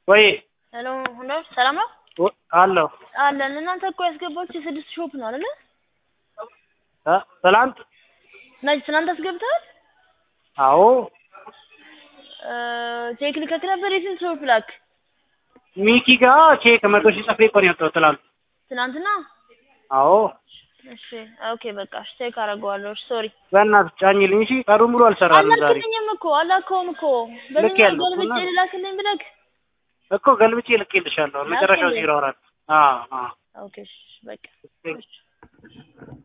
ወይ ሄሎ ሁንዳ ሰላም ነው ወ- አለሁ አለን። እናንተ እኮ ያስገባችሁ የስድስት ሾፕ ነው አይደለ? እ ትላንት መች ትናንት አስገብተሃል? አዎ ቼክ ልከክ ነበር። የስንት ሾፕ ላክ? ሚኪ ጋር ቼክ መቶ ሺህ ጽፌ እኮ ነው የወጣሁት ትላንት። ትናንትና? አዎ እሺ ኦኬ በቃ እሺ ቼክ አደርገዋለሁ። እሺ ሶሪ በእናትህ ጫኝልኝ እሺ። ቀኑን ሙሉ አልሰራንም ዛሬ አላክልኝም እኮ አላከውም እኮ በምን ያለው እኮ ገልብጬ እና- ልላክልኝ ብለክ እኮ ገልብጬ ልኬልሻለሁ። መጨረሻው ላክልኝ። ዜሮ አራት አዎ አዎ ኦኬ እሺ በቃ ቴንክ እሺ